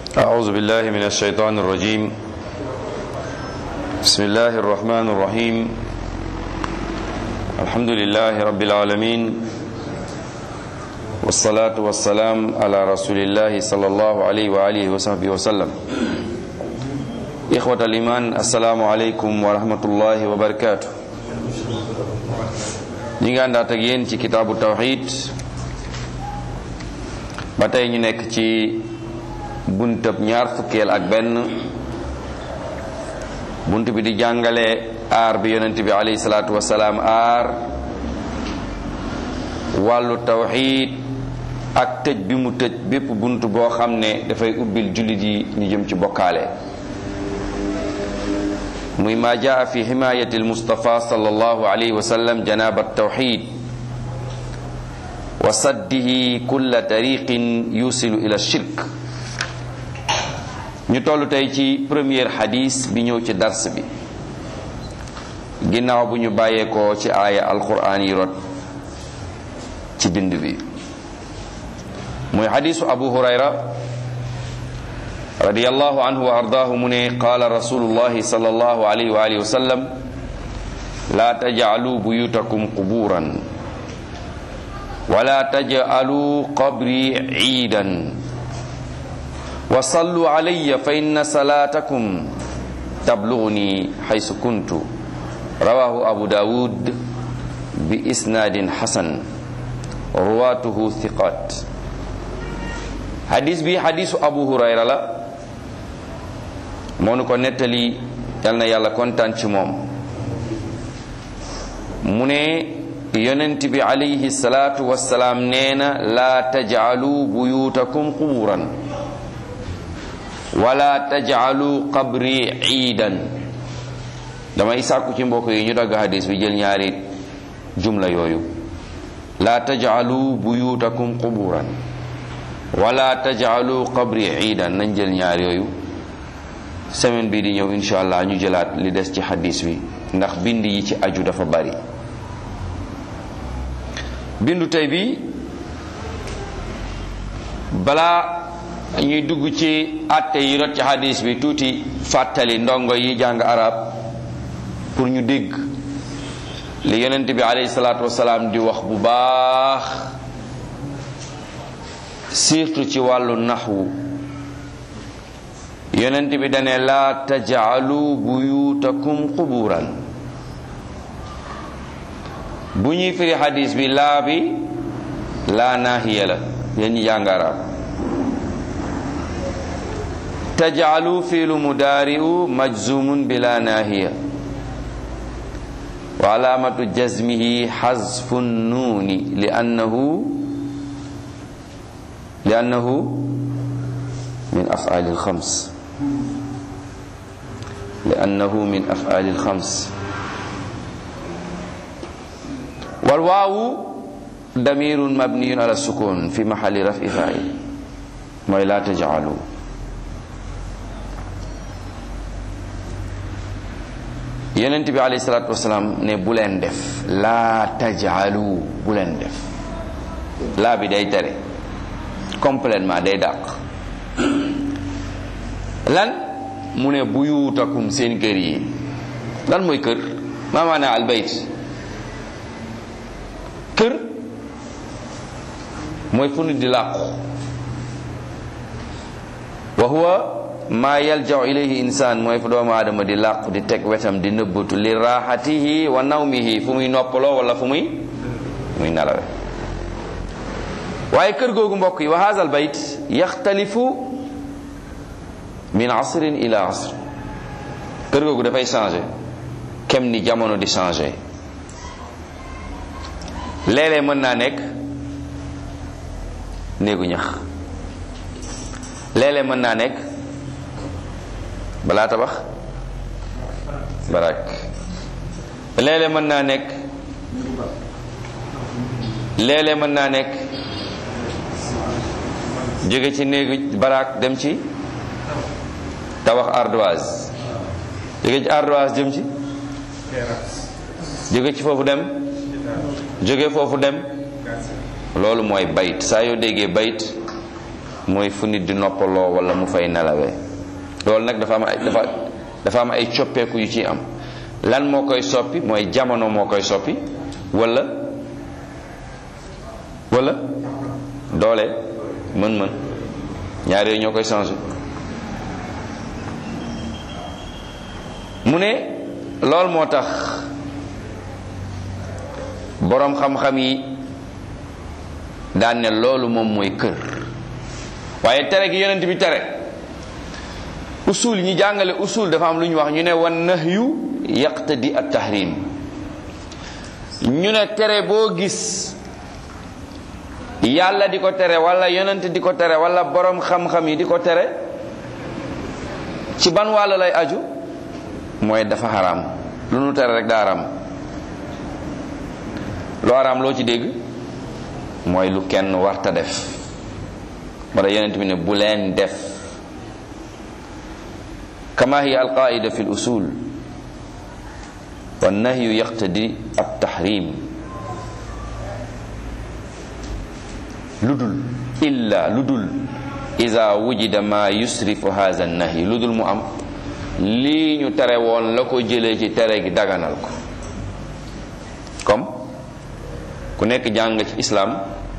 أعوذ بالله من الشيطان الرجيم بسم الله الرحمن الرحيم الحمد لله رب العالمين والصلاة والسلام على رسول الله صلى الله عليه وآله وصحبه وسلم إخوة الإيمان السلام عليكم ورحمة الله وبركاته ñi nga àndaat ak yéen ci kitaabu tawxid ba tey ñu nekk ci buntab ñaar fukkeel ak benn bunt bi di jàngale aar bi yonent bi alayhi salaatu wasalaam aar wàllu tawxid ak tëj bi mu tëj bépp bunt boo xam ne dafay ubbil jullit yi ñu jëm ci bokkaale muy ma jaa fi himayati almustafa sallallahu alayhi wa sallam janaba tawxid wa saddihi kulla tariqin yusilu ila shirk ñu toll tey ci premier xadis bi ñëw ci dars bi ginnaaw bu ñu bàyyeekoo ci aaya alquran yi rot ci bind bi muy xadisu abu hurayra radiyallahu anhu wa ardaahu mu ne qaala rasulullahi sallallahu alayhi wa alihi wa sallam laa tajcalu buyutakum quburan wala tajcalu qabri ciidan wa sallu alayya fa inna salaatakum tablugni xaysu kuntu rawahu abu daawud bi isnaadin xasan ruwaatuhu thiqat hadis bi hadisu abu hurayra la moo nu ko nettali yal na yàlla kontaan ci moom mu ne yonent bi alayhi salaatu wassalaam nee na laa tajcalu buyutakum quburan wala tajcalu qabri ciidan damay sàkku ci mbokk yi ñu dagg hadis bi jël ñaari jumla yooyu laa tajcalu buyutakum quburan wala tajcalu qabri ciidan nañ jël ñaar yooyu semaine bii di ñëw insha allah ñu jëlaat li des ci hadis bi ndax bind yi ci aju dafa bari bindu tey bi balaa ñuy dugg ci àtte yi rot ci hadis bi tuuti fàttali ndongo yi jàng arab pour ñu dégg li yonent bi alayhi salaatu wasalaam di wax bu baax surtout ci wàllu naxwu yonent bi dane laa tajcalu buyutakum quburan bu ñuy firi hadis bi laa bi laa naahiya la yéen ñi jàng arab tajcalu fiilu mudaari'u majzumun bila naahiya wa alaamatu jazmihi xazfu nuuni li annahu li annahu min afaali alxams li annahu min afaali alxams والواو ضمير مبني على السكون في محل رفع فاعل mooy laa tajcalu yonent bi alayhi salaatu wasalaam ne bu leen def laa tajcalu bu leen def laa bi day tere complètement day dàq lan mu ne buyutakum seen kër yi lan mooy kër maa maanaa albayt kër mooy fu nit di làqu wa huwa maa yaljau ilayhi insaan mooy fu doomu aadama di làqu di teg wetam di nëbbatu li raaxatihi wa nawmihi fu muy noppaloo wala fu muy muy nalawe waaye kër googu mbokk yi wa haza al bayt yaxtalifu min asrin ila asr kër googu dafay changé kem ni jamono di changé léeg-léeg mën naa nekk néegu ñax léeg-léeg mën naa nekk balaa tabax barak léeg-léeg mën naa nekk léeg-léeg mën naa nekk jóge ci néegu barak dem ci tabax ardoise jóge ci ardoise jëm ci jóge ci foofu dem jóge foofu dem loolu mooy bayt saa yoo déggee bayt mooy fu nit di noppaloo wala mu fay nelawee loolu nag dafa am ay dafa dafa am ay coppeeku yu ci am lan moo koy soppi mooy jamono moo koy soppi wala wala doole mën-mën ñaar yooyu ñoo koy changé mu ne loolu moo tax boroom xam-xam yi daan ne loolu moom mooy kër waaye tere gi yonent bi tere usul ñi jàngale usul dafa am lu ñu wax ñu ne wan nahyu yaqtadi at tahrim ñu ne tere boo gis yàlla di ko tere wala yonent di ko tere wala boroom xam-xam yi di ko tere ci ban wàll lay aju mooy dafa xaraam lu nu tere rek daa xaraam lu xaraam loo ci dégg mooy lu kenn warta def moo tax yonent bi ne bu leen def kama hiya alqaida fi lusul wa nahyu yaqtadi at tahrim lu dul illa lu dul ida wujida ma yusrifu hadha nahi lu dul mu am lii ñu tere woon la ko jëlee ci tere gi daganal ko comme ku nekk jàng ci islam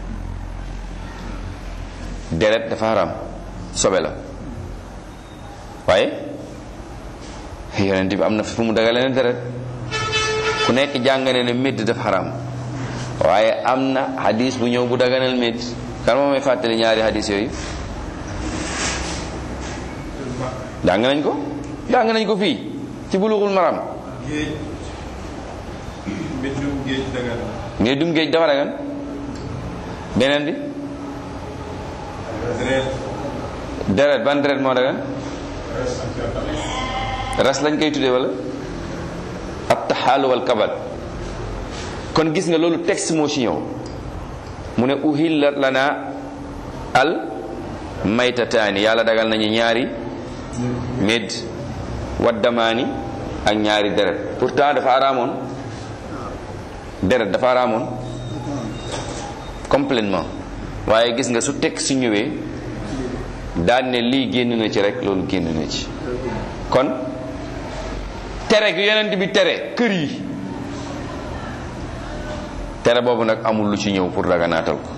deret dafa haram sobe la waaye yonent bi am na fu mu dagale ne deret ku nekk jàng ne ne médd dafa haram waaye am na hadis bu ñëw bu daganal médd kan moo may fàttali ñaari hadis yooyu jàng nañ ko jàng nañ ko fii ci buluxul maram géej mbindum géej dagan ngay dum géej dafa dagan beneen bi deret deret ban deret moo dagan ras lañ koy tuddee wala ab taxaalu wal kabal kon gis nga loolu texte moo ci ñëw mu ne uhillat lana al maytataani yàlla dagal nañu ñaari médd waddamaani ak ñaari deret pourtant dafa araamoon deret dafa araamoon complètement waaye gis nga su texte ñëwee daan ne lii génn na ci rek loolu génn na ci kon tere gi yonent bi tere kër yi tere boobu nag amul lu ci ñëw pour daganaatal ko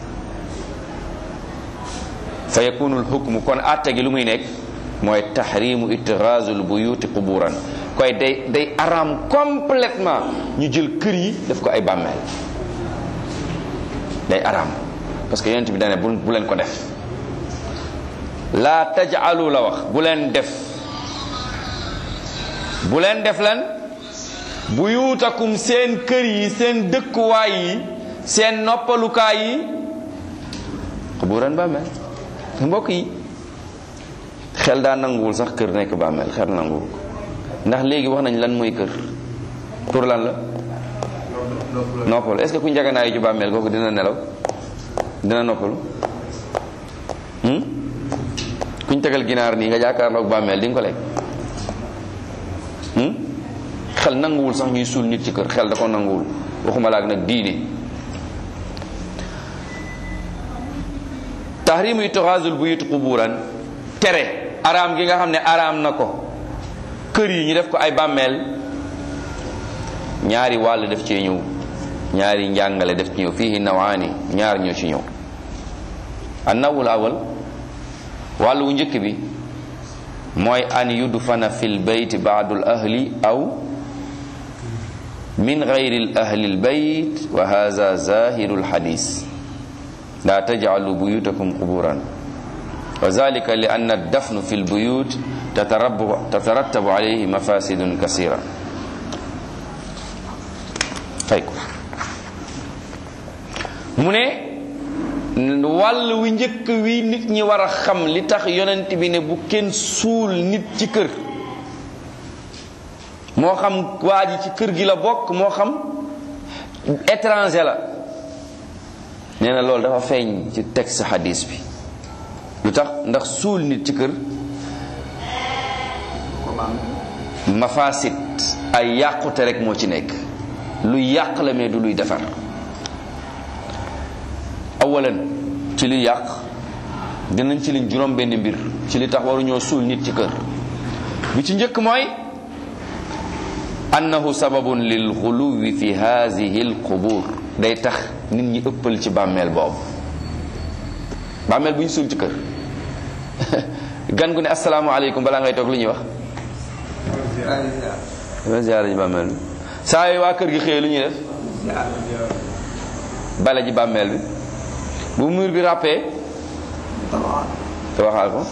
fa yakunul hukmu kon àtte gi lu muy nekk mooy tahrimu itixaasul buyuti quburan koy day day araam complètement ñu jël kër yi def ko ay bàmmeel day araam parce que yonent bi dane bu bu leen ko def laa tajalu la wax bu leen def bu leen def lan buyutakum seen kër yi seen dëkkuwaay yi seen noppalukaay yi quburan bàmmeel mbokk yi xel daa nanguwul sax kër nekk bàmmeel xel nanguwul ko ndax léegi wax nañ lan mooy kër pour lan la noppalu est-ce que ku njaganaayu ci bàmmeel kooku dina nelaw dina noppalu hmm? kuñ tegal ginaar nii nga jàkkaarloog bàmmeel di nga ko lekk hmm? xel nanguwul sax ñuy suul nit ci kër xel da ko nanguwul waxuma laak nag diine tahrimu itixaasul buyut quburan tere araam gi nga xam ne araam na ko kër yi ñu def ko ay bàmmeel ñaari wàll def cee ñëw ñaari njàngale def ci ñëw fii nawaani ñaar ñoo ci ñëw annawul awal wàllu wu njëkk bi mooy an yudfana fi lbayt baadu l ahli aw min gayri l ahli lbayt wa hada zahiru lxadis la tajcalu buyutakum quburan wa zalika li anna addafnu fi lbuyut tatarattabu alayhi mafasidun kasira fay ko mu ne wàll wi njëkk wi nit ñi war a xam li tax yonent bi ne bu kenn suul nit ci kër moo xam waa ji ci kër gi la bokk moo xam étranger la nee na loolu dafa feeñ ci texte hadis bi lu tax ndax suul nit ci kër mafasit ay yàqute rek moo ci nekk luy yàq la mais du luy defar awalan ci luy yàq dinañ ci liñ juróom benn mbir ci li tax waruñoo suul nit ci kër bi ci njëkk mooy annahu sababun lil xuluwi fi haadihi al qubur day tax nit ñi ëppal ci bàmmeel boobu bàmmeel bu ñu suul ci kër gan gu ne asalaamaaleykum balaa ngay toog lu ñuy wax dama ziyaara ji bàmmeel bi saa yooyu waa kër gi xëyee lu ñuy def bale ji bàmmeel bi bu mur bi ràppee te waxaal ko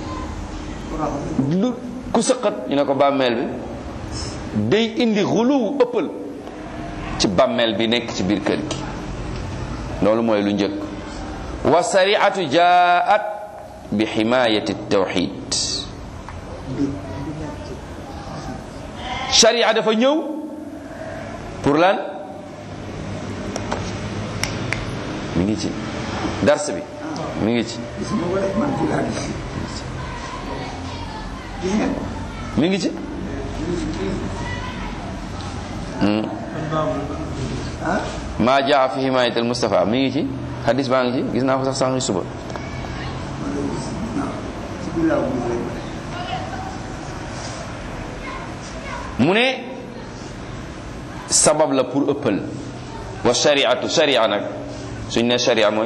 lu ku sëqat ñu ne ko bàmmeel bi day indi xuluw ëppal ci bàmmeel bi nekk ci biir kër gi loolu mooy lu njëkk wa sariatu jaat bi ximayati tawxid sharia dafa ñëw pour lan mi ngi ci dars bi mi ngi ci mi ngi ci maa jaa fi himayat al Mustafa mi ngi ci hadis baa ngi ci gis naa ko sax sànq suba mu ne sabab la pour ëppal wa shariatu sharia nag suñ ne sharia mooy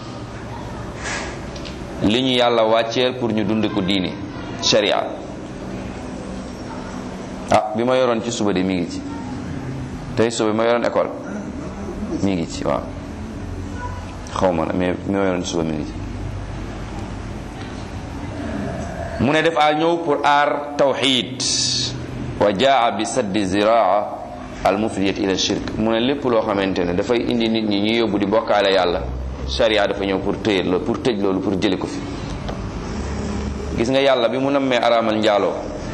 li ñu yàlla wàcceel pour ñu dund ko diine sharia ah bi ma yoroon ci suba de mi ngi ci tey suba bi ma yoroon école mi ngi ci waaw xaw ma na mais bi ma yoroon ci suba mi ngi ci mu ne def a ñëw pour aar tawxid wa jaa bi saddi ziraa al mufdiyat ila shirk mu ne lépp loo xamante ne dafay indi nit ñi ñu yóbbu di bokkaale yàlla sharia dafa ñëw pour tëye loolu pour tëj loolu pour jële ko fi gis nga yàlla bi mu nammee araamal njaaloo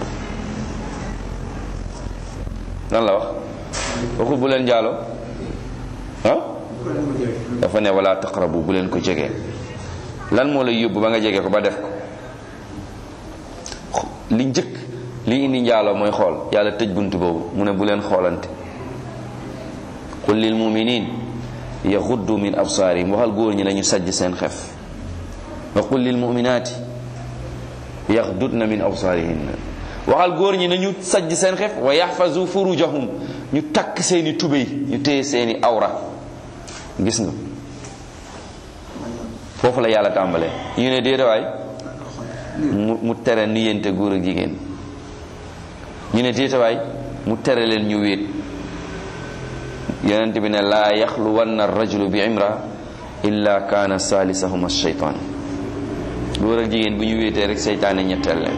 lan la wax waxul bu leen njaaloo ah dafa ne wala taqrabu bu leen ko jege lan moo lay yóbbu ba nga jege ko ba def ko li njëkk li indi njaaloo mooy xool yàlla tëj bunt boobu mu ne bu leen xoolante qul lil muminin yaxuddu min absaarihim waxal góor ñi nañu sajj seen xef wa qul lil muminaati yaxdudna min absaarihinna waxal góor ñi nañu sajj seen xef wa yaxfazu furujahum ñu takk seeni tubéy ñu téye seeni awra gis nga foofu la yàlla tàmbalee ñu ne déedawaay mu mu tere niyente góor ak jigéen ñu ne déetawaay mu tere leen ñu wéet yonent bi ne laa yaxluwanna rajulu bi imra illa kaana saalisahuma shaytaan góor ak jigéen bu ñu wéetee rek seytaane ñetteel leen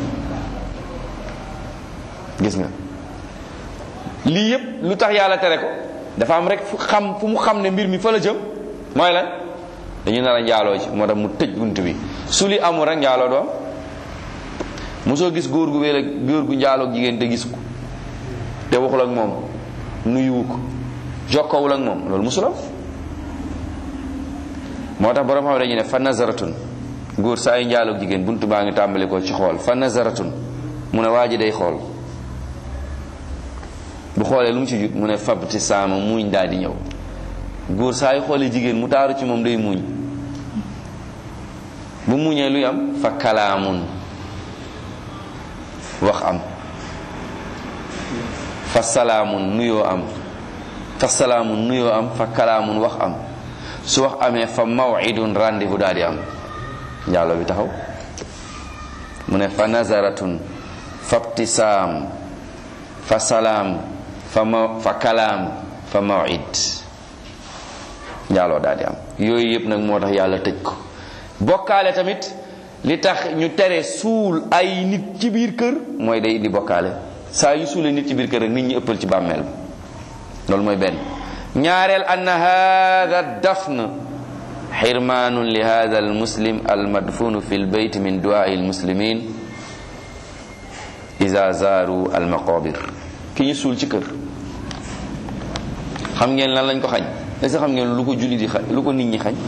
gis nga lii yépp lu tax yàlla tere ko dafa am rek fu xam fu mu xam ne mbir mi fa la jëm mooy lan dañu nar a njaaloo ci moo tax mu tëj bunt bi su li amul rek njaaloo doom mosoo gis góor gu wéel ak góor gu njaaloo jigéen te gis ko te waxul ak moom nuyuwu ko jokkowul ak moom loolu mosul am moo tax borom xam dañu ne fa nazaratun góor saa yu njaaloo jigéen bunt baa ngi tàmbali ko ci xool fa nazaratun mu ne waa ji day xool bu xoolee lu mu ci jut mu ne fabti saama muuñ daal di ñëw góor saa yu xoolee jigéen mu taaru ci moom day muuñ bu muuñee luy am fa kalaamun wax am fa salaamun nuyoo am fa salaamun nuyoo am fa kalaamun wax am su wax amee fa mawidun rendez-vous daal di am njaaloo bi taxaw mu ne fa nazaratun fa ibtisaam fa salaam fa ma fa kalaam fa mawid njaaloo daal di am yooyu yëpp nag moo tax yàlla tëj ko bokkaale tamit li tax ñu tere suul ay nit ci biir kër mooy day indi bokkaale saa yu suulee nit ci biir kër rek nit ñi ëppal ci bàmmeel bi loolu mooy benn ñaareel anna hada dafn xirmaanun li hada al muslim al madfunu fi l bayt min duwaai al muslimin ida zaaru al maqabir ki ñu suul ci kër xam ngeen lan lañ ko xañ est ce xam ngeen lu ko julli di xañ lu ko nit ñi xañ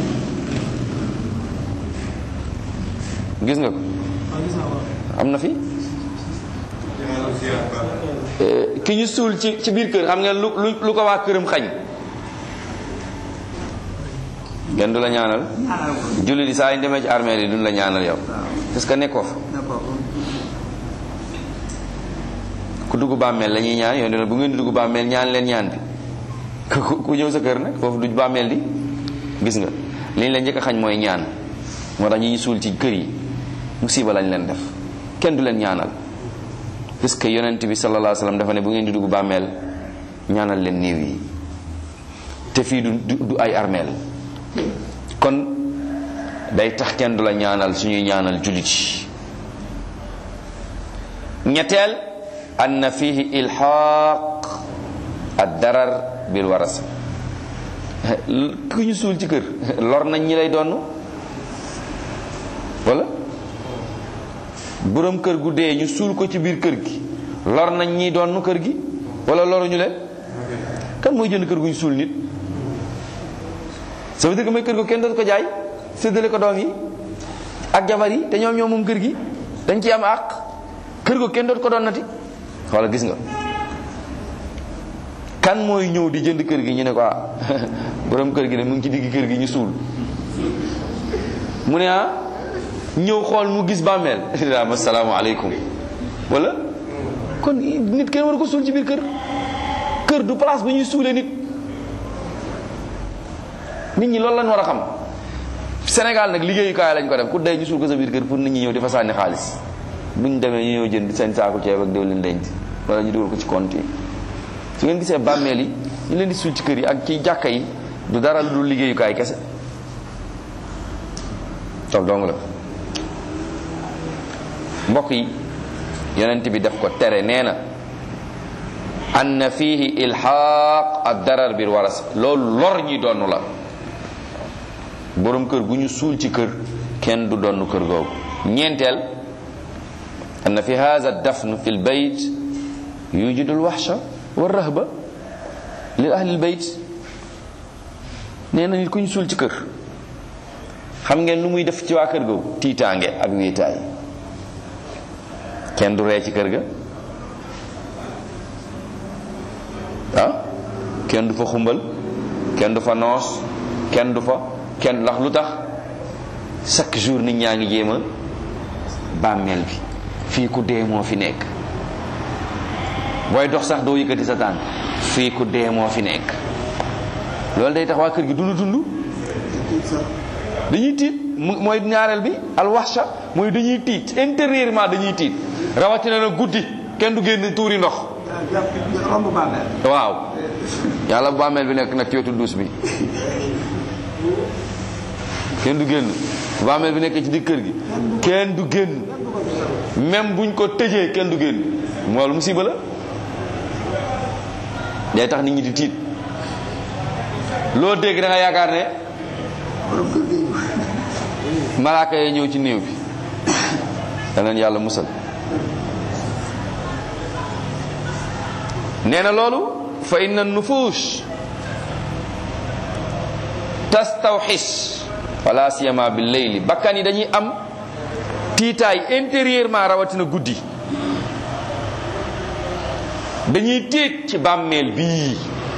gis nga ko am na fi ki ñu suul ci ci biir kër xam ngeen lu lu lu ko waa këram xañ kenn du la ñaanal ñaanal ko julli di saa yi demee ci armée yi duñ la ñaanal yow parce que nekkoo fa d'accord ku dugg bàmmeel la ñuy ñaan yow ne bu ngeen di dugg bàmmeel ñaan leen ñaan bi ku ku ñëw sa kër nag foofu du bàmmeel di gis nga liñ la njëkk a xañ mooy ñaan moo tax ñi ñu suul ci kër yi musiba lañ leen def kenn du leen ñaanal parce que yonent bi sallallahu alayhi wasallam dafa ne bu ngeen di dugg bàmmeel ñaanal leen néew yi te fii du du du ay armeel kon day tax kenn du la ñaanal suñuy ñaanal jullit yi ñetteel anna fihi ilxaaq ad darar bil waras ku ñu suul ci kër lor nañ ñi lay donn wala boroom kër gu dee ñu suul ko ci biir kër gi lor nañ ñi donn kër gi wala loruñu leen kan mooy jënd kër gu ñu suul nit ça veut dire que mooy kër gu kenn dootu ko jaay séddale ko doom yi ak jabar yi te ñoom ñoom moom kër gi dañ ci am àq kër gu kenn dootu ko doon nati wala gis nga kan mooy ñëw di jënd kër gi ñu ne ko ah borom kër gi ne mu ngi ci digg kër gi ñu suul mu ne ah ñëw xool mu gis bàmmeel daam asalaamaaleykum wala kon nit kenn war ko suul ci biir kër kër du place bu ñuy suulee nit nit ñi loolu lañ war a xam Sénégal nag liggéeyukaay lañ ko def ku dee ñu suul ko sa biir kër pour nit ñi ñëw di fa sànni xaalis buñ demee ñu ñëw jënd seen saaku ceeb ak diwlin denc wala ñu dugal ko ci compte yi su ngeen gisee bàmmeel yi ñu leen di suul ci kër yi ak ci jàkka yi du dara lu dul liggéeyukaay kese toog dong la mbokk yi yonent bi def ko tere nee na anna fihi ilxaaq ad darar bil waras loolu lor ñi donn la borom kër gu ñu suul ci kër kenn du donn kër googu ñeenteel anna fi hadha dafn fi lbayt yujidu lwaxsha wa rahba li ahli lbayt nee na nit ku ñu suul ci kër xam ngeen lu muy def ci waa kër googu tiitaange ak wéetaay kenn du ree ci kër ga ah kenn du fa xumbal kenn du fa noos kenn du fa kenn ndax lu tax chaque jour nit ñaa ngi jéem a bàmmeel bi fii ku dee moo fi nekk booy dox sax doo yëkkati sa tànk fii ku dee moo fi nekk loolu day tax waa kër gi dund dund dañuy tiit mu mooy ñaareel bi alwaxsha mooy dañuy tiit intérieurement dañuy tiit rawatina na guddi kenn du génn tuuri ndox romb bàmmeel waaw yàlla bu bàmmeel bi nekk nag ci wetu duus bi kenn du génn bu bàmmeel bi nekk ci digg kër gi kenn du génn même buñ ko tëjee kenn du génn moolu musiba la day tax nit ñi di tiit loo dégg da nga yaakaar ne borom kër gi malaaka yee ñëw ci néew bi daneen yàlla musal nee na loolu fa inna nufuus tastawxis wala siyama bil leyli bakkan yi dañuy am tiitaay intérieurement rawatina guddi dañuy tiit ci bàmmeel bii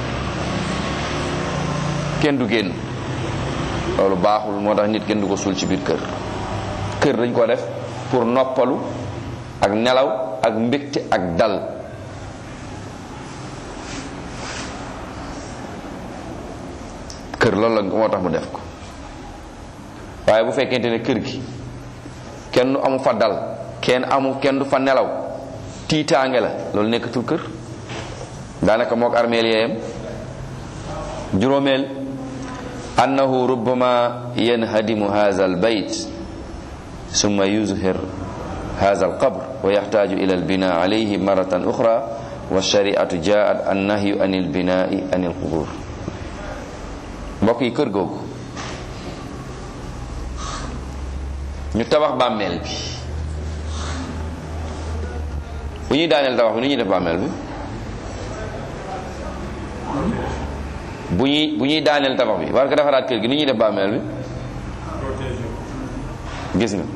kenn du génn loolu baaxul moo tax nit kenn du ko suul ci biir kër kër dañ ko def pour noppalu ak nelaw ak mbégte ak dal kër loolu lañ ko moo tax mu def ko waaye bu fekkente ne kër gi kenn du amu fa dal kenn amu kenn du fa nelaw tiitaange la loolu nekkatul kër daanaka mook armeel yeeyam juróomeel annahu rubbama yanhadimu hadha albayt ثم يظهر هذا القبر ويحتاج إلى البناء عليه مرة أخرى والشريعة جاءت النهي عن البناء عن القبور mbokk yi kër googu ñu tabax bàmmeel bi bu ñuy daaneel tabax bi nu ñuy def bàmmeel bi bu ñuy bu ñuy daaneel tabax bi war ko defaraat kër gi nu ñuy def bàmmeel bi gis nga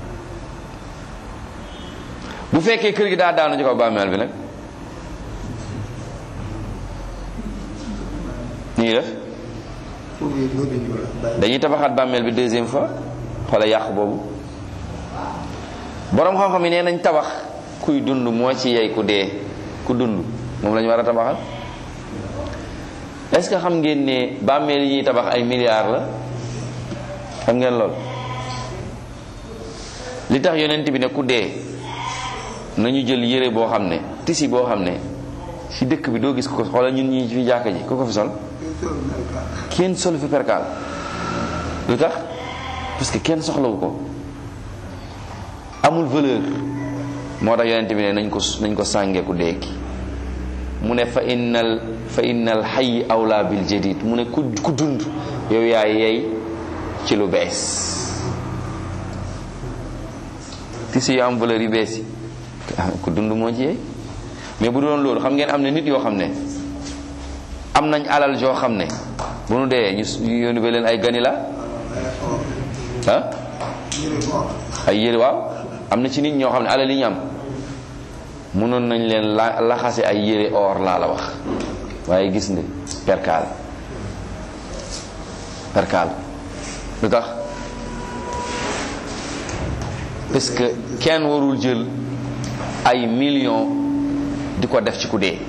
bu fekkee kër gi daa daanu ci kaw bàmmeel bi nag ni ñuy def foofu yëpp doo dindi wala bàyyi. dañuy tabaxaat bàmmeel bi deuxième fois xoola yàq boobu boroom xam-xam yi nee nañ tabax kuy dund moo ci yey ku dee ku dund moom la ñu war a tabaxal est-ce que xam ngeen ne bàmmeel yi ñuy tabax ay milliards la xam ngeen lool li tax yonent bi ne ku dee nañu jël yére boo xam ne tisi boo xam ne ci dëkk bi doo gis ko xoola ñun ñi fi jàkka ji ku ko fi sol kenn solu fi perkaal lu tax parce que kenn soxlawu ko amul valeur moo tax yonent bi ne nañ ko nañ ko sàngee ku dee ki mu ne fa innal fa innal hayy awla bil jadid mu ne ku ku dund yow yaay yey ci lu bees tissu yu am valeur yu bees yi ku dund moo ci yey mais bu doon loolu xam ngeen am na nit yoo xam ne am nañ alal joo xam ne bu nu dee ñu ñu yónni ba leen ay ganila ah ay yére waaw am na ci nit ñoo xam ne alal yi ñu am mënoon nañ leen la laxase ay yére or laa la wax waaye gis nga perkaal perkaal lu tax parce que kenn warul jël ay millions di ko def ci ku dee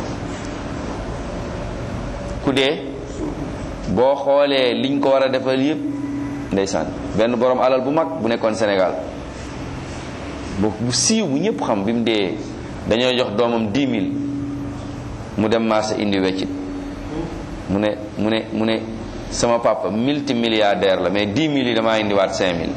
ku dee boo xoolee liñ ko war a defal yépp ndeysaan benn borom alal bu mag bu nekkoon Sénégal bu bu siiw bu ñëpp xam bi mu dee dañoo jox doomam 10 000 mu dem marché indi weccit mu ne mu ne mu ne sama papa multimilliardaire la mais 10 000 yi damaa indiwaat 5 000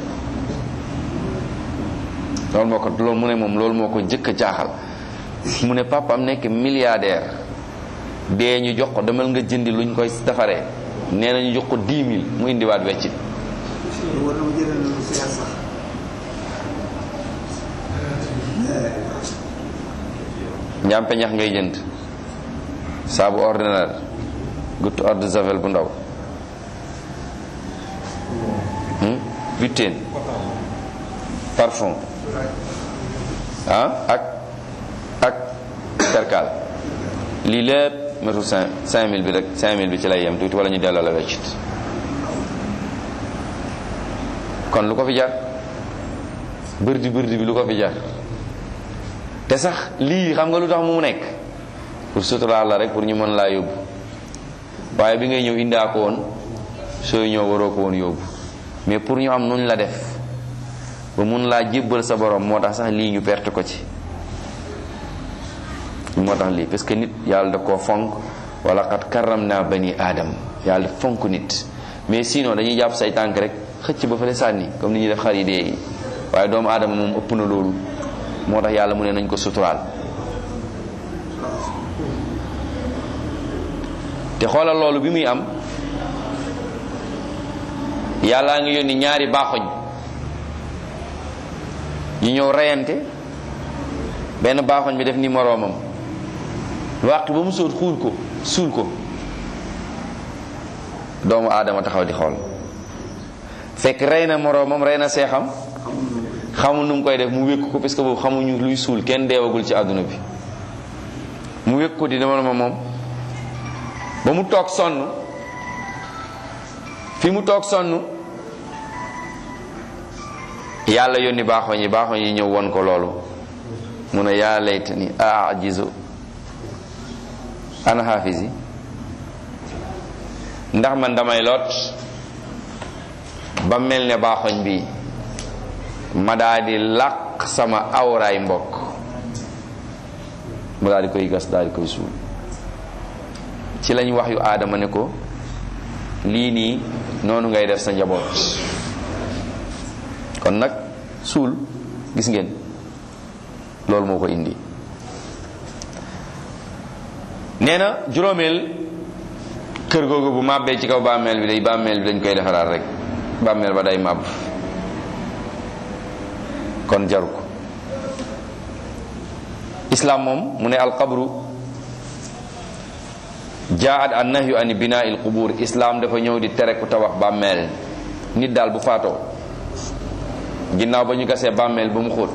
loolu moo ko loolu mu ne moom loolu moo ko jëkk a jaaxal mu ne papa am nekk milliardaire dee ñu jox ko demal nga jëndi luñ koy defaree nee na ñu jox ko 10 000 mu indiwaat weccit war na ma jëlee lu seer sax. njàmpe ñax ngay jënd saabu ordinaire guttu eau de javel bu ndaw butéen parfum ah ak ak perkal lii lépp metul cinq cinq mille bi rek cinq mille bi ci lay yem tuuti wala ñu delloo la weccit kon lu ko fi jar bërdi bërdi bi lu ko fi jar te sax lii xam nga lu tax mu nekk pour suturaal la rek pour ñu mën laa yóbbu waaye bi ngay ñëw indaa ko woon sooy ñëw waroo ko woon yóbbu mais pour ñu am nuñ la def ba mun laa jébbal sa borom moo tax sax lii ñu perte ko ci moo tax lii parce que nit yàlla da koo fonk wala xat karam naa bani aadam yàlla fonk nit mais sinon dañuy jàpp say tànk rek xëcc ba fële sànni comme ni ñuy def xar yi dee yi waaye doomu aadama moom ëpp na loolu moo tax yàlla mu ne nañ ko suturaal te xoolal loolu bi muy am yàllaa ngi yónni ñaari baaxoñ ñu ñëw reyante benn baaxoñ bi def ni moroomam waxtu ba mu sóot xuul ko suul ko doomu aadama taxaw di xool fekk rey na moroomam rey na seexam xamul nu mu koy def mu wékk ko parce que boobu xamuñu luy suul kenn deewagul ci àdduna bi mu wékk ko di dama ma moom ba mu toog sonn fi mu toog sonn yàlla yónni baaxoñ yi baaxoñ yi ñëw won ko loolu mu ne yaa laytani ajizu ana xaafis yi ndax man damay lot ba mel ne baaxoñ bi ma daa di làq sama awraay mbokk mu daal di koy gas daal di koy suul ci lañ wax yu aadama ne ko lii nii noonu ngay def sa njaboot kon nag suul gis ngeen loolu moo ko indi nee na juróomeel kër googu bu màbbee ci kaw bàmmeel bi day bàmmeel bi dañ koy defaraat rek bàmmeel ba day màbb kon jaru ko islam moom mu ne alqabru jaat an nahyu an binaa il qubur islam dafa ñëw di tere ku tabax bàmmeel nit daal bu faatoo ginnaaw ba ñu gasee bàmmeel ba mu xóot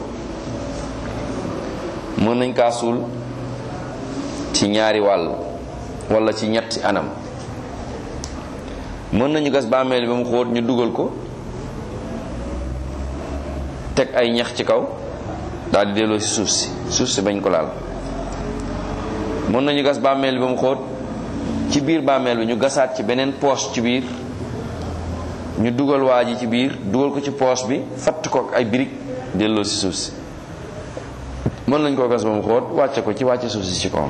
mën nañ kaa suul ci ñaari wàll wala ci ñetti anam mën nañu gas bàmmeel ba mu xóot ñu dugal ko teg ay ñax ci kaw daal di delloo si suuf si suuf si bañ ko laal mën nañu gas bàmmeel ba mu xóot ci biir bàmmeel bi ñu gasaat ci beneen poche ci biir ñu dugal waa ji ci biir dugal ko ci poche bi fatt ko ak ay birig delloo si suuf si mën nañ koo gas ba mu xóot wàcce ko ci wàcce suuf si ci kawam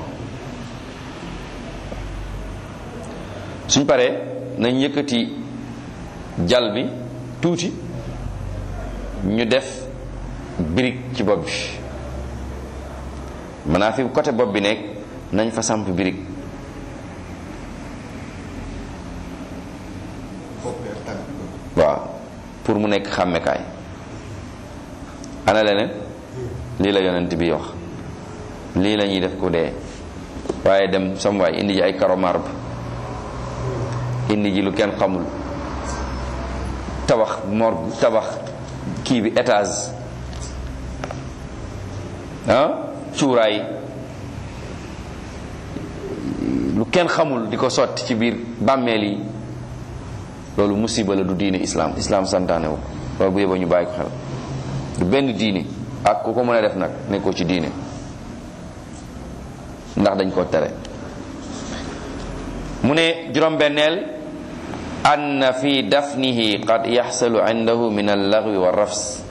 suñ paree nañ yëkkati jal bi tuuti ñu def birig ci bopp bi maanaam fi côté bopp bi nekk nañ fa samp birig waaw pour mu nekk xàmmekaay ana leneen lii la yonent bi wax lii la ñuy def ku dee waaye dem sam waay indi ji ay karo marbre indi ji lu kenn xamul tabax morgue tabax kii bi étage ah cuuraay lu kenn xamul di ko sotti ci biir bàmmeel yi loolu musiba la du diine islam islam santaane wu loolu bu yeba ñu bàyyi ko xel du benn diine ak ku ko mën a def nag nekkoo ci diine ndax dañ ko tere mu ne juróom-benneel ann fi dafnihi qad yaxsalu indahu min allaghwi wa rafs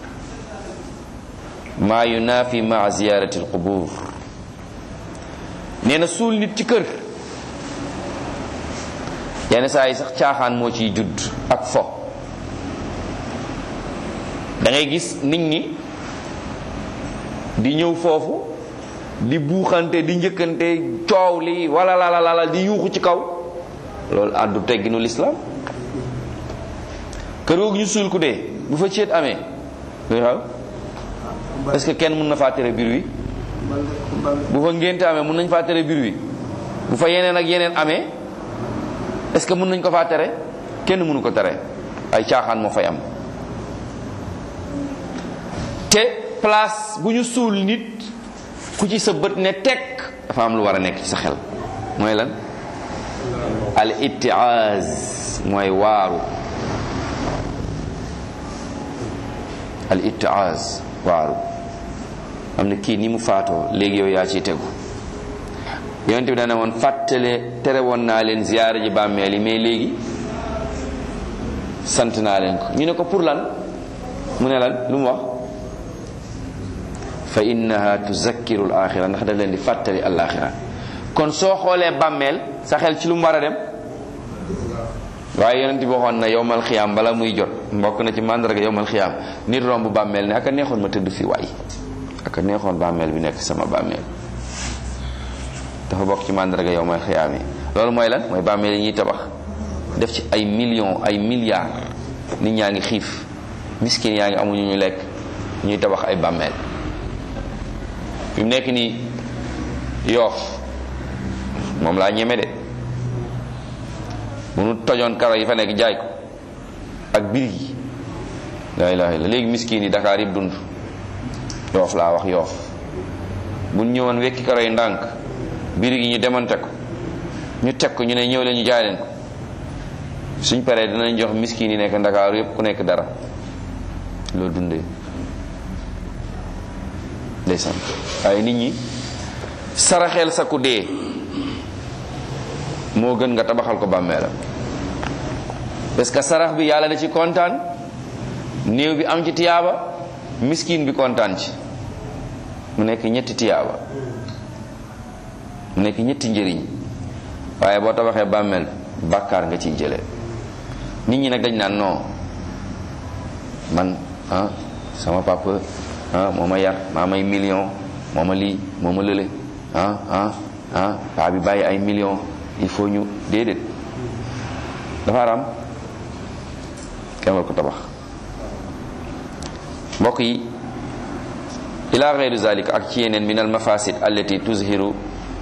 maa yunafi maa ziyarati alqubur nee na suul nit ci kër yenn saa yi sax caaxaan moo ciy judd ak fo da ngay gis nit ñi di ñëw foofu di buuxante di njëkkante coow li wala la la la di yuuxu ci kaw loolu àddu tegginu lislaam kër googu ñu suul ku dee bu fa ceet amee luy xaw est-ce que kenn mën na faa tere biir wi bu fa ngénte amee mën nañ faa tere biir wi bu fa yeneen ak yeneen amee est-ce que mën nañ ko faa tere kenn mënu ko tere ay caaxaan moo fay am te place bu ñu suul nit ku ci sa bët ne tekk dafa am lu war a nekk ci sa xel mooy lan al ittiaz mooy waaru al ittiaz waaru am na kii ni mu faatoo léegi yow yaa ciy tegu yonent bi dana woon fàttale tere woon naa leen ziyaara ji bàmmeel yi mais léegi sant naa leen ko ñu ne ko pour lan mu ne lan lu mu wax fa innaha tuzakkiru al axira ndax da leen di fàttali al axira kon soo xoolee bàmmeel sa xel ci lu mu war a dem waaye yonent bi waxoon na yowmal xiyaam bala muy jot mbokk na ci màndarga yowmal xiyaam nit romb bàmmeel ne aka neexoon ma tëdd fi waay aka neexoon bàmmeel bi nekk sama bàmmeel dafa bokk ci màndarga yowmal xiyaam yi loolu mooy lan mooy bàmmeel yi ñuy tabax def ci ay millions ay milliards nit ñaa ngi xiif miskin yaa ngi amuñu ñu lekk ñuy tabax ay bàmmeel fi mu nekk nii yoof moom laa ñeme de bu nu tojoon karo yi fa nekk jaay ko ak birig yi laa ilaha illa léegi miskin yi Dakar yëpp dund yoof laa wax yoof bu ñu ñëwoon wekki karo yi ndànk birig yi ñu demante ko ñu teg ko ñu ne ñëw leen ñu jaay leen ko suñ paree dinañ jox miskin yi nekk Dakar yëpp ku nekk dara loolu dundee ndeysaan waaye nit ñi saraxeel sa ku dee moo gën nga tabaxal ko bàmmeelam parce que sarax bi yàlla da ci kontaan néew bi am ci tiyaaba miskin bi kontaan ci mu nekk ñetti tiyaaba mu nekk ñetti njëriñ waaye boo tabaxee bàmmeel bàkkaar nga ciy jëlee nit ñi nag dañ naan non man ah sama papa ah moo ma yar maa may million moo ma lii moo ma lële ah ah ah paa bi bàyyi ay million il faut ñu déedéet dafa araam kenn war ko tabax mbokk yi ila gayri zalik ak ci yeneen min al mafasid allati tuzhiru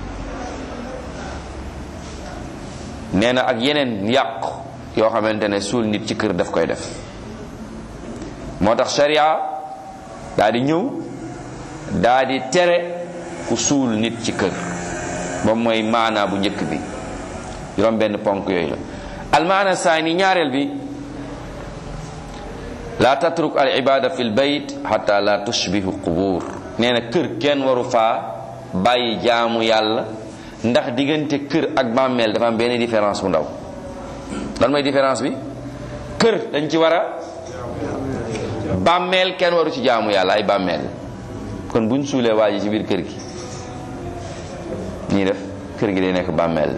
nee na ak yeneen yàq yoo xamante ne suul nit ci kër daf koy def moo tax sharia daa di ñëw daa di tere ku suul nit ci kër ba mooy maanaa bu njëkk bi juróom benn ponk yooyu la almaana saani ñaareel bi la tatruk al ibada fi l bayt xata la tushbihu qubur nee na kër kenn waru faa bàyyi jaamu yàlla ndax diggante kër ak bàmmeel dafa am benn différence bu ndaw lan mooy différence bi kër dañ ci war a bàmmeel kenn waru ci jaamu yàlla ay bàmmeel kon buñ suulee waa ji ci biir kër gi ñii def kër gi day nekk bàmmeel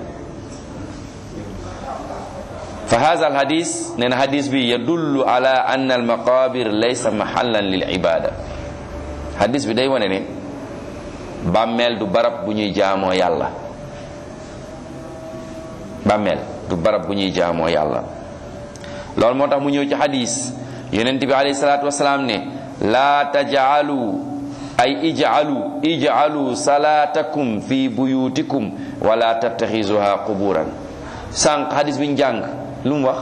fa hada al hadis nee na hadis bi yadullu ala anna al maqabir laysa mahallan lil ibada hadis bi day wane ne bàmmeel du barab bu ñuy jaamoo yàlla bàmmeel du barab bu ñuy jaamoo yàlla loolu moo tax mu ñëw ci hadis yonent bi alayhi salaatu wasalaam ne laa tajaalu ay ijaalu ijaalu salaatakum fi buyutikum wala tattaxisuha quburan sànq hadis bi ñu jàng lu mu wax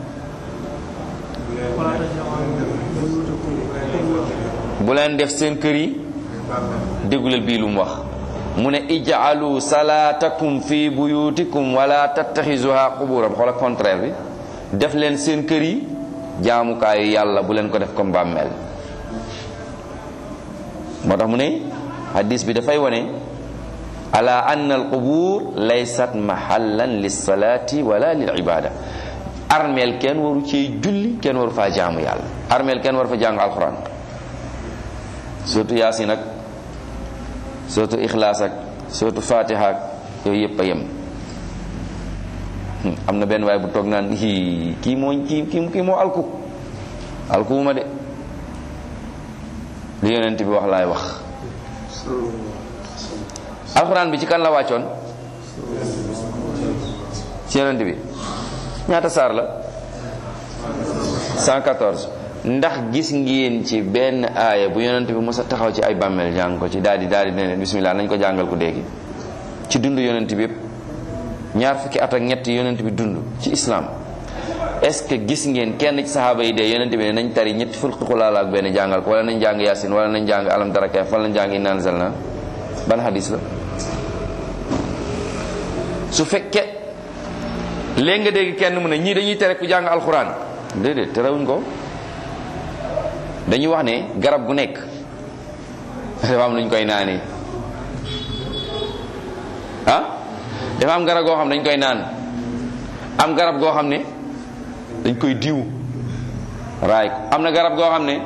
bu leen def seen kër yi dégguleel bii lu mu wax mu ne ijaalu salaatakum fi buyutikum wala tattaxisuha quburan xoola contraire bi def leen seen kër yi jaamukaayu yàlla bu leen ko def comme bàmmeel moo tax mu ne hadis bi dafay wane ala anna al qubur laysat mahallan lilsalati wala lil ibada armeel kenn waru ci julli kenn waru faa jaamu yàlla armeel kenn waru fa jàng alquran surtout yaasin ak surtout ixlaas ak surtout fatiha ak yooyu yëpp a yem am na benn waay bu toog naan hi kii moo kii kii kii moo alku alkuwuma de li yonent bi wax laay wax alxuraan bi ci kan la wàccoon ci yonent bi ñaata saar la 114 ndax gis ngeen ci benn aaya bu yonent bi mos a taxaw ci ay bàmmeel jàng ko ci daal di daal di ne bismillah nañ ko jàngal ko déggi ci dund yonent bi yépp ñaar fukki at ak ñett yonent bi dund ci islam est-ce que gis ngeen kenn ci saxaaba yi dee yonent bi ne nañ tari ñetti fukki xulaala ak benn jàngal ko wala nañ jàng yasin wala nañ jàng alam tara kayf wala nañ jàng inna anzalna ban hadis la su fekkee léegi nga dégg kenn mu ne ñii dañuy tere ku jàng alxuraan déedéet terewuñ ko dañuy wax ne garab gu nekk dafa am lu ñu koy naanee ah dafa am garab goo xam ne dañ koy naan am garab goo xam ne dañ koy diw raay ko am na garab goo xam ne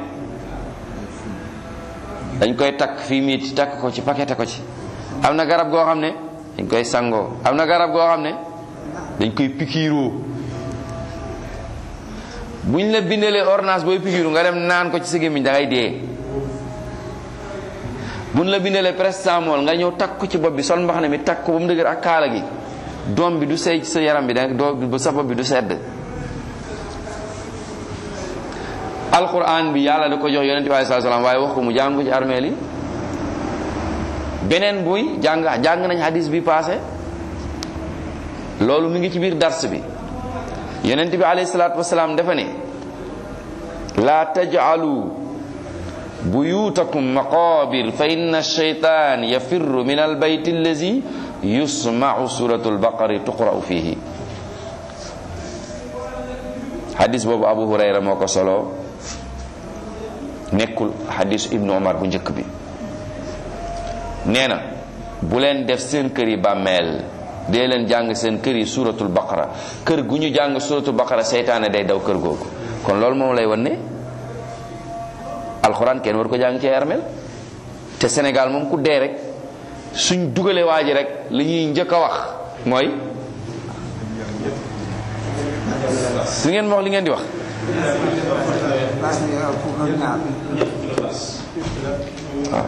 dañ koy takk fii miit takk ko ci paqueté ko ci am na garab goo xam ne dañ koy sangoo am na garab goo xam ne dañ koy pikiiroo buñ la bindalee ordonnance booy pikiiru nga dem naan ko ci sa gémmiñ da ngay dee buñ la bindalee prestamol nga ñëw takk ko ci bopp bi sol mbaxane mi takk ko ba mu dëgër ak kaala gi doom bi du sey ci sa yaram bi da doo sa bopp bi du sedd alquran bi yàlla da ko jox yonente bi alei sat salaam waaye wax ko mu jàng ko ci armeel yi beneen buy jàng jàng nañ hadis bi passé loolu mi ngi ci biir dars bi yonente bi alayhi salaatu wasalaam dafa ne laa tajcalu buyutakum maqabir fa inna shaytan yafirru min albayt allazi yusmau suratu albaqari tuqra'u fihi hadis boobu abu hurayra moo ko solo nekkul hadisu ibnu omar bu njëkk bi nee na bu leen def seen kër yi bàmmeel dee leen jàng seen kër yi suratul baqara kër gu ñu jàng suratul baqara seytaane day daw kër googu kon loolu moom lay wan ne alxuraan kenn war ko jàng ci armeel te Sénégal moom ku dee rek suñ dugalee waa ji rek li ñuy njëkk a wax mooy su ngeen wax li ngeen di wax waaw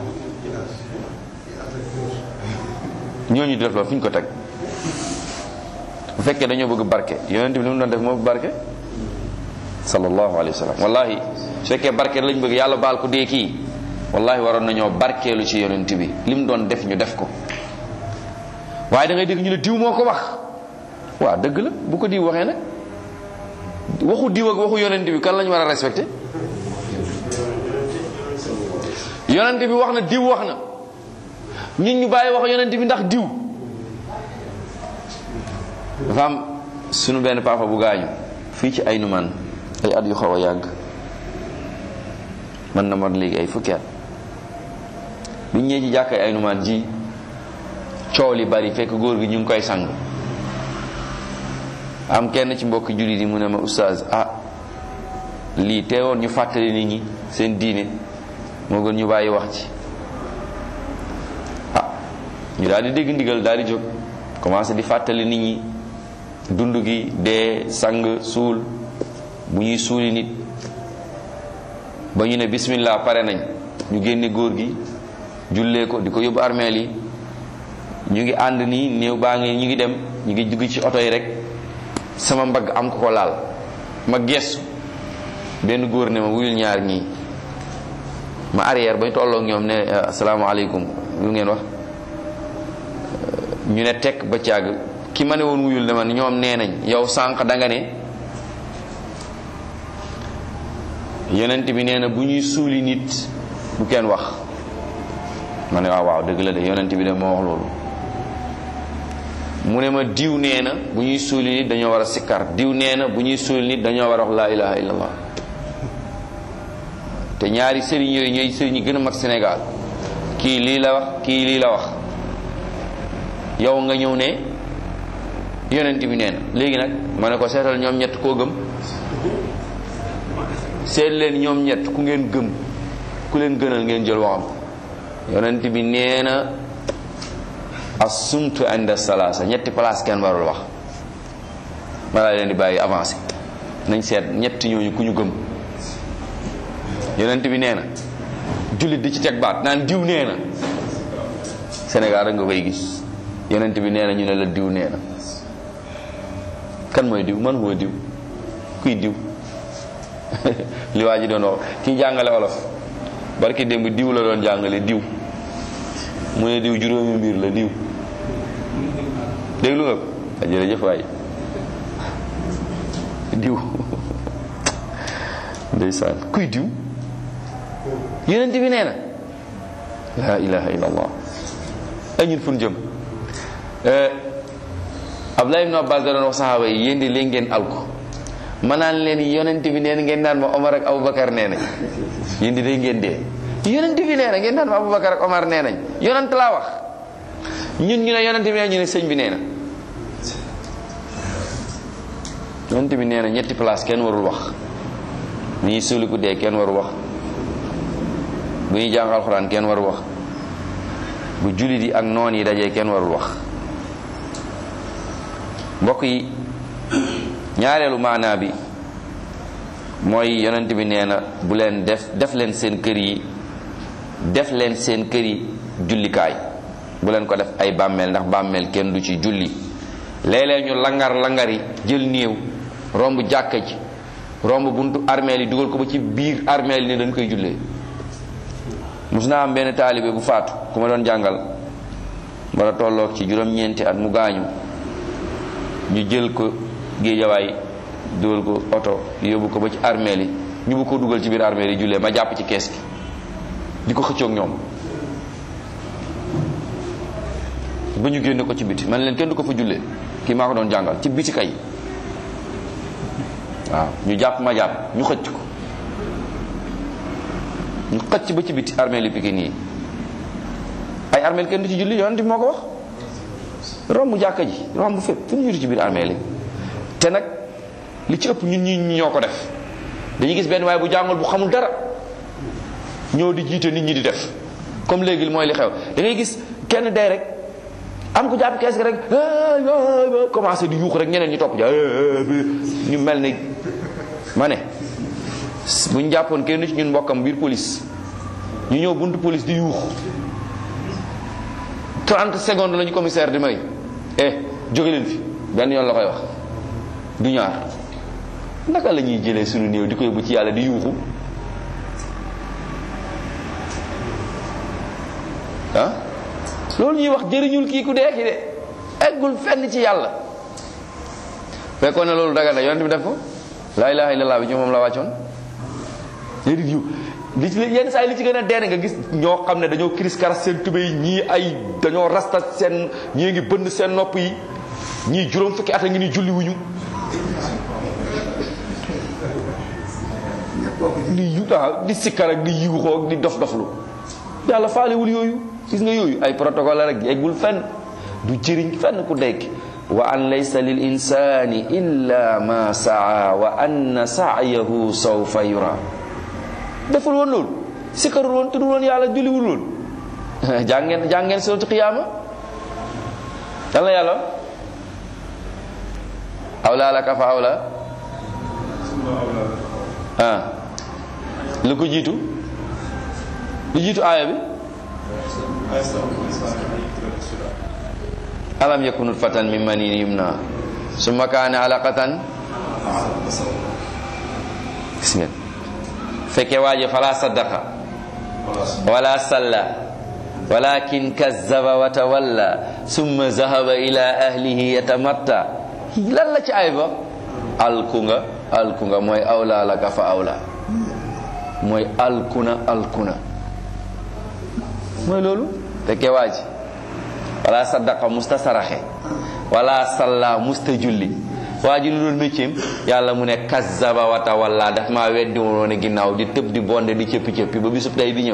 ñooñu di def loolu fu ñu ko teg bu fekkee dañoo bëgg barke yonent bi li mu doon def moo bëgg barke sallallahu alayhi wa sallam wallahi su fekkee barke lañ bëgg yàlla baal ko dee kii wallahi waroon nañoo barkeelu ci yonent bi li mu doon def ñu def ko waaye da ngay dégg ñu ne diw moo ko wax waaw dëgg la bu ko diw waxee nag waxu diw ak waxu yonent bi kan lañ war a respecté yonent bi wax na diw wax na ñun ñu bàyyi wax yonent bi ndax diw dafa am sunu benn papa bu gaañu fii ci ay numaan ay at yu xaw a yàgg man na mat léegi ay fukki at biñ ñëwee ci jàkka ay numaan ji coow li bari fekk góor gi ñu ngi koy sang am kenn ci mbokki jullit yi mu ne ma oustaz ah lii teewoon ñu fàttali nit ñi seen diine moo gën ñu bàyyi wax ci ah ñu daal di dégg ndigal daal di jóg commencé di fàttali nit ñi dund gi dee sang suul bu ñuy suuli nit ba ñu ne bismillah pare nañ ñu génne góor gi jullee ko di ko yóbbu armeel yi ñu ngi ànd nii néew baa ngi ñu ngi dem ñu ngi dugg ci oto yi rek sama mbagg am ko ko laal ma gestu benn góor ne ma wuyul ñaar ñii ma arrière bañ tolloo ñoom ne asalaamaaleykum lu ngeen wax ñu ne tekk ba càgg ki ma ne woon wuyul ne ma ñoom nee nañ yow sànq da nga ne yonent bi nee na bu ñuy suuli nit bu kenn wax ma ne waaw waaw dëgg la de yonent bi de moo wax loolu mu ne ma diw nee na bu ñuy suuli nit dañoo war a sikkar diw nee na bu ñuy suuli nit dañoo war a wax laa ilaha illallah te ñaari sëriñ yooyu ñooy sëriñ yi gën a mag Sénégal kii lii la wax kii lii la wax yow nga ñëw ne yonent bi nee na léegi nag ma ne ko seetal ñoom ñett koo gëm seet leen ñoom ñett ku ngeen gëm ku leen gënal ngeen jël waxam yonent bi nee na asumtu inda salaasa ñetti place kenn warul wax ma laa leen di bàyyi avancé nañ seet ñett ñooñu ku ñu gëm yonent bi nee na jullit di ci teg baat naan diw nee na Sénégal rek nga koy gis yonent bi nee na ñu ne la diw nee na kan mooy diw man huwa diw kuy diw li waa ji doon wax kii jàngale olof barki démb diw la doon jàngale diw mu ne diw juróomi mbir la diw déglu nga ko a jërëjëf waay diw ndeysaan kuy diw yonent bi nee na la ilaha illa allah ay ñun fun jëm Abdullah ibn Abbas da doon wax saxaaba yi yéen di léegi ngeen alko ma naan leen yonent bi nee na ngeen naan ma Omar ak Aboubacar nee nañ yéen di léegi ngeen dee yonent bi nee na ngeen naan ma Aboubacar ak Omar nee nañ yonent laa wax ñun ñu ne yonent bi nee ñu ne sëñ bi nee na yonent bi nee na ñetti place kenn warul wax bu ñuy suuliku dee kenn warul wax bu ñuy jàng alxuraan kenn warul wax bu jullit yi ak noon yi dajee kenn warul wax mbokk yi ñaareelu maanaa bi mooy yonent bi nee na bu leen def def leen seen kër yi def leen seen kër yi jullikaay bu leen ko def ay bàmmeel ndax bàmmeel kenn du ci julli léeg-léeg ñu langar langari jël néew romb jàkka ji romb buntu armeel yi dugal ko ba ci biir armeel yi ne dañ koy jullee mus naa am benn taalibe bu faatu ku ma doon jàngal wala tolloog ci juróom-ñeenti at mu gaañu ñu jël ko géejawaay dugal ko oto yóbbu ko ba ci armeel yi ñu bu ko dugal ci biir armeel yi jullee ma jàpp ci kees gi di ko xëccoog ñoom ba ñu génne ko ci biti man leen kenn du ko fa jullee kii maa ko doon jàngal ci biti kay waaw ñu jàpp ma jàpp ñu xëcc ko ñu xëcc ba ci biti armeel yi Pikine yi ay armeel kenn du ci julli yonent bi moo ko wax romb jàkka ji romb fépp fu ñu julli ci biir armeel yi te nag li ci ëpp ñun ñi ñoo ko def dañuy gis benn waaye bu jàngul bu xamul dara ñëw di jiite nit ñi di def comme léegi mooy li xew da ngay gis kenn day rek am ko jàpp kees gi rek commencé di yuux rek ñeneen ñi topp ja ñu mel ni ma ne bu ñu jàppoon kenn ci ñun mbokkam biir police ñu ñëw buntu police di yuux 30 secondes lañu commissaire di may eh jóge leen fi benn yoon la koy wax du ñaar naka la ñuy jëlee suñu néew di ko yóbbu ci yàlla di yuuxu ah loolu ñuy wax jëriñul kii ku dee ki de eggul fenn ci yàlla fekkoon ne loolu daga na yonent bi def ko laa ilaha illallah bi ci moom la wàccoon léegi yu li ci yenn saa yi li ci gën a dee nga gis ñoo xam ne dañoo kiris karas seen tubéy ñii ay dañoo rasta seen ñii ngi bënn seen nopp yi ñii juróom fukki at a ngi ni julli wuñu di yu waaw di sikkar ak di yuuxoo ak di dof doflu yàlla faalewul yooyu gis nga yooyu ay protocole la rek eggul fenn du jëriñ fenn ku dekk wa an laysa lil insani illa ma saa wa anna sa'yahu sawfa yura deful woon loolu sikkarul woon tuddul woon yàlla julliwul woon jàngeen jàngeen sootu qiyaama yàlla yàlla awla laka fa awla ah lu ko jiitu lu jiitu aaya bi alam yakun nutfatan min manin yumna summa kaana alaqatan gis ngeen fekke waaje fala saddaqa wala salla walakin kazzaba wa tawalla summa zahaba ila ahlihi yatamatta lan la ci ay ba alkunga alkunga mooy awla laka fa awla mooy alkuna alkuna mooy loolu fekke waaji wala saddaqa musta saraxe wala salla musta julli waa ji lu doon métier yàlla mu ne kazzaba wa tawalla daf maa weddi woon ginnaaw di tëb di bonde di cëppi cëppi ba bisub tey di ñëw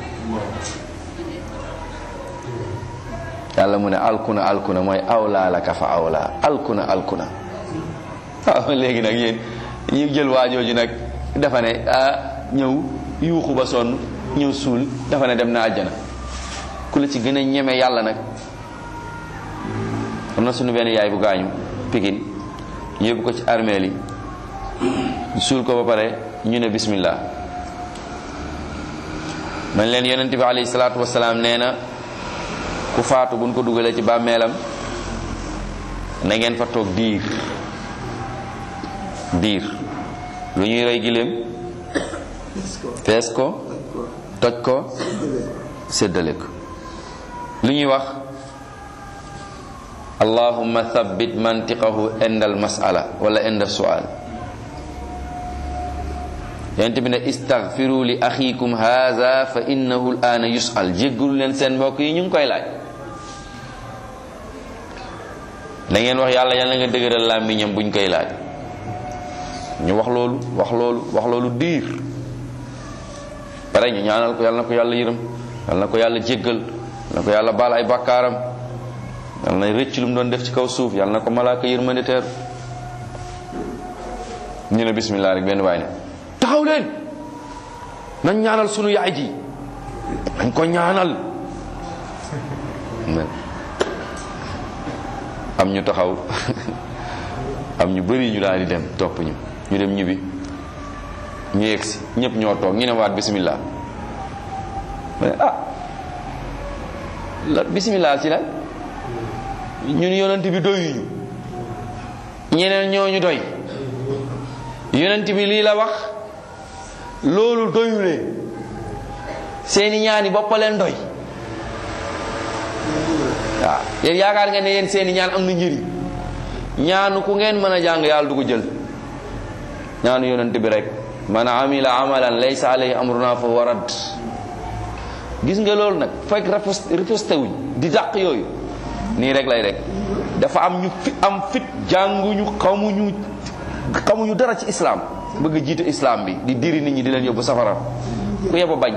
yàlla mu ne alkuna alkuna mooy awla laka fa awla alkuna alkuna waaw léegi nag yéen ñu jël waajooju nag dafa ne ah ñëw yuuxu ba sonn ñëw suul dafa ne dem na àjjana ku la ci gën a ñeme yàlla nag am na sunu benn yaay bu gaañu pikin yóbbu ko ci armeel yi suul ko ba pare ñu ne bismillah man leen yonent bi alayhi salaatu wasalaam nee na ku faatu buñ ko dugalee ci bàmmeelam na ngeen fa toog diir diir lu ñuy rey giléem fees ko toj ko séddale ko lu ñuy wax allahumma thabbit mantiqahu indal mas'ala wala inda su'al yonent bi ne istaghfiru li axikum hadha fa innahu al-ana yus'al jéggalu leen seen mbokk yi ñu ngi koy laaj da ngeen wax yàlla yàlla nga dëgëral làmmiñam buñ koy laaj ñu wax loolu wax loolu wax loolu diir pare ñu ñaanal ko yàlla na ko yàlla yërëm yàlla na ko yàlla jéggal yàlla na ko yàlla baal ay bakkaaram yàlla na rëcc lu mu doon def ci kaw suuf yàlla na ko malaaka yërmande teer ñu ne bismillah rek benn waay ne taxaw leen nañ ñaanal sunu yaay ji nañ ko ñaanal am ñu taxaw am ñu bari ñu daal di dem topp ñu ñu dem ñibbi ñu yegsi ñëpp ñoo toog ñu ne waat bismillah ma ne ah la bismillah ci la ñun yonent bi doyuñu ñeneen ñooñu doy yonent bi lii la wax loolu doyulee seeni ñaani boppa leen doy waaw yéen yaakaar ngeen ne yéen seeni ñaan am na njëriñ ñaanu ku ngeen mën a jàng yàlla du ko jël ñaanu yonent bi rek man amila amalan laysa alayhi amruna fa warad gis nga loolu nag fekk riposté wuñ di dàq yooyu nii rek lay rek dafa am ñu fi am fit jànguñu xamuñu xamuñu dara ci islam bëgg a jiite islam bi di diri nit ñi di leen yóbbu safara ku yeba bañ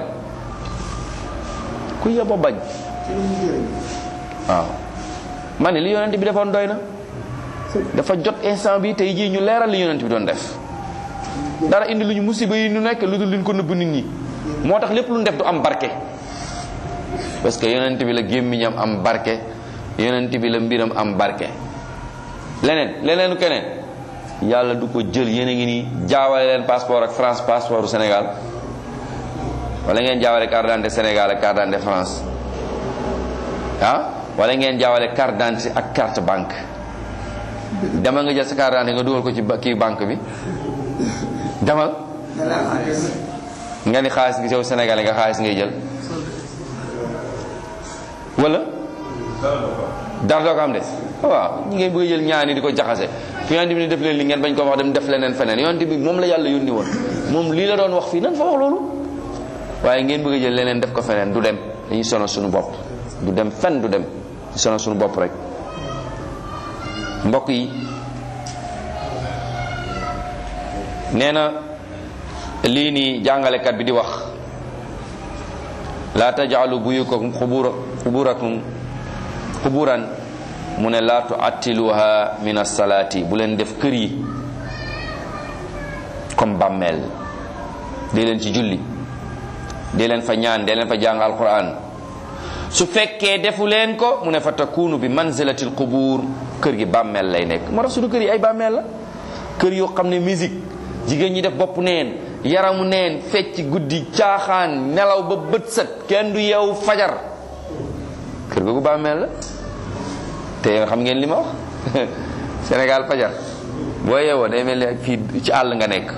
ku yeba bañ waaw ma ne li yonent bi defoon doy na dafa jot instant bi tey jii ñu leeral li yonent bi doon def dara indi lu ñu musiba yi ñu nekk lu dul luñ ko nëbb nit ñi moo tax lépp lu ñu def du am barke parce que yonent bi la gémmiñam am barke yonent bi la mbiram am barke leneen leneen keneen yàlla du ko jël yéen a ngi nii jaawale leen passeport ak France passeport du Sénégal wala ngeen jaawale carte d'identité Sénégal ak carte d'identité France ah wala ngeen jaawale carte d'identité ak carte banque demal nga jël sa carte d'identité nga dugal ko ci kii banque bi demal nga ni xaalis gi sew Sénégal nga xaalis ngay jël wala dara doo ko am de waaw ñi ngay bëgg a jël ñaani di ko jaxase fi yonent bi ne def leen li ngeen bañ ko wax dem def leneen feneen yonent bi moom la yàlla yónni woon moom lii la doon wax fii nan fa wax loolu waaye ngeen bëgg a jël leneen def ko feneen du dem dañuy sonal suñu bopp du dem fen du dem ñu sonal suñu bopp rek mbokk yi nee na lii nii jàngalekat bi di wax laa tajaalu buyutakum xubura xuburakum xuburan mu ne laa tuattiluha min assalaati bu leen def kër yi comme bàmmeel dee leen ci julli dee leen fa ñaan dee leen fa jàng alquran su fekkee defu leen ko mu ne fa takunu bi manzilatil qubur kër gi bàmmeel lay nekk moo tax suñu kër yi ay bàmmeel la kër yoo xam ne musique jigéen ñi def bopp neen yaramu neen fecc guddi caaxaan nelaw ba bët set kenn du yeewu fajar kër googu bàmmeel la te nga xam ngeen li ma wax Sénégal fajar boo yeewoo day mel ni ak fii ci àll nga nekk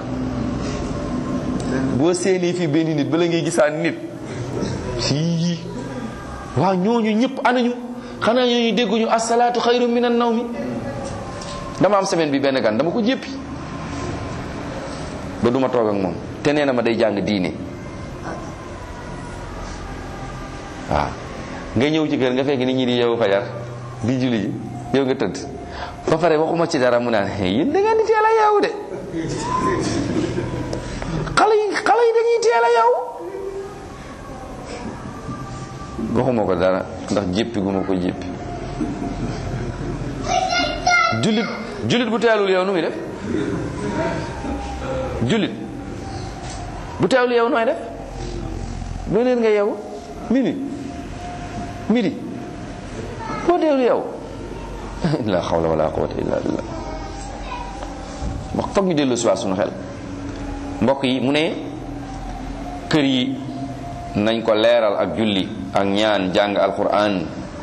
boo séenee fii benn nit bala ngay gisaan nit sii waaw ñooñu ñëpp anañu xanaa ñooñu dégguñu asalaatu xayru minan nawmi dama am semaine bi benn gan dama ko jéppi ba duma toog ak moom te nee na ma day jàng diine waaw nga ñëw ci kër nga fekk nit ñi di yeewu fajar di julli ji yow nga tëdd ba pare waxuma ci dara mu naan yéen da ngeen di teel a yeewu de xale yi xale yi dañuy teel a yeewu waxuma ko dara ndax jéppi gu ma ko jéppi jullit jullit bu teelul yow nu muy def jullit bu teelul yow nooy def boo leen nga yeewu midi midi boo teelul yow la xawla wala quwwata illa billah wax foog ñu dellu si waat suñu xel mbokk yi mu ne kër yi nañ ko leeral ak julli ak ñaan jàng alquran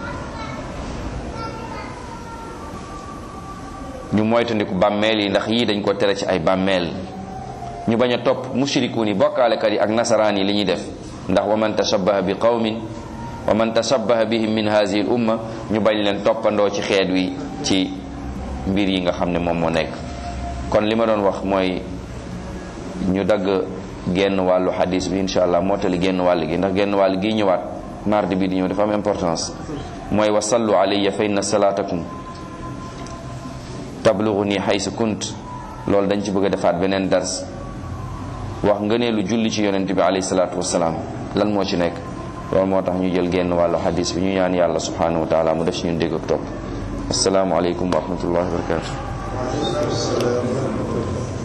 ñu moytandiku bàmmeel yi ndax yii dañ ko tere ci ay bàmmeel ñu bañ a topp mushrikuun yi bokkaalekat yi ak nasaraan yi li ñuy def ndax wa man tashabbaha bi qawmin wa man tashabbaha bihim min hazihi l umma ñu bañ leen toppandoo ci xeet wi ci mbir yi nga xam ne moom moo nekk kon li ma doon wax mooy ñu dagg genn wàllu hadis bi insha allah mottali genn wàll gi ndax genn wàll gi ñëwaat mardi bi di ñëw dafa am importance mooy wa sallu alayya fa inna salatakum tablughuni haysu kunt loolu dañ ci bëgg a defaat beneen dars wax ngëneelu julli ci yonent bi alayhi salaatu wasalaam lan moo ci nekk loolu moo tax ñu jël genn wàllu hadis bi ñu ñaan yàlla subhanahu wa taala mu def ci ñun dégg ak topp asalaamu aleykum wa rahmatullahi wa barakatuh